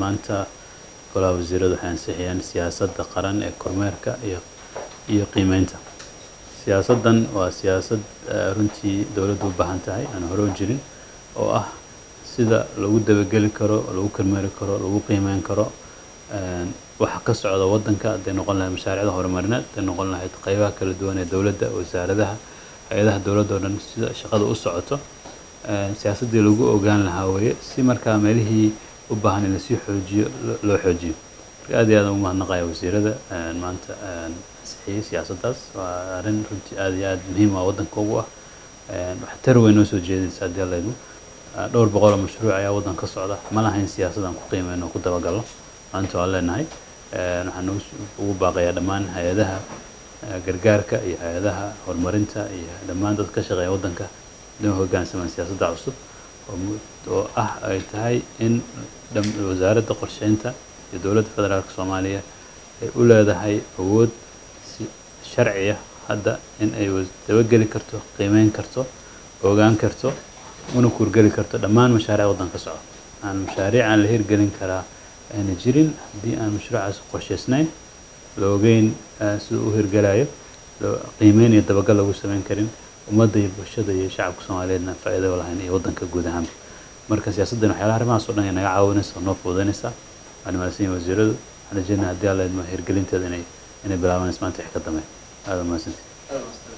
maanta golaha wasiiradu waxay ansixiyeen siyaasadda qaran ee kormeerka iyo iyo qiimeynta siyaasaddan waa siyaasad eh, runtii dowladdu u baahan tahay aan hore u jirin oo ah sida lagu dabageli karo lagu kormeeri karo lagu qiimeyn karo een, waxa ka socda waddanka hadday noqon lahayd mashaariicda horumarineed hadday noqon lahayd qaybaha kala duwan ee dowladda wasaaradaha hay-adaha dowladda oo dhan sida shaqada u socoto een, siyaasaddii lagu ogaan lahaa weeye si markaa meelihii u baahan in lasii xoojiyo lo- loo xoojiyo marka aad iyo aad ugu mahadnaqaya wasiirada een, maanta een, ansixiyey siyaasaddaas waa arrin runtii aad iyo aad muhiim ah waddanka ugu ah een, waxtar weyn noo soo jeedinaysa haddii alla idmo Ah, dhowr boqol oo mashruuc ayaa waddan ka socda ma lahayn siyaasadaan ku qiimeyno ku dabagalno maanta waan leenahay Een, waxaan ugu s- ugu baaqayaa dhammaan hay-adaha eh, gargaarka iyo hay-adaha horumarinta iyo dhammaan dadka ka shaqeeya waddanka inay hoggaansamaan siyaasadda cusub oo mu- oo ah ay tahay in dham- wasaaradda qorsheynta iyo dowladda federaalka soomaaliya ay u leedahay awood si sharci ah hadda in ay was- dabageli karto qiimeyn karto ogaan karto una kuurgeli karto dhammaan mashaariic waddanka socda aan mashaariic aan la hirgelin karaa ayna jirin haddii aan mashruucaas qorshaysnayn la ogeyn eh, sida u hirgelayo loo- qiimeyn iyo dabagal lagu samayn karin ummadda iyo bulshada iyo shacabka soomaaliyeedna faa'iido u lahayn iyo waddanka guud ahaanba marka siyaasaddan waxyaalaha arrimahaas oo dhan ay naga caawinaysa oo noo fududaynaysaa waan mahadsan yahay wasiiradu waxaan rajeynayaa haddii alla idmo hirgelinteeda inay inay bilaabanayso maanta wix ka dambe aada mahadsantihin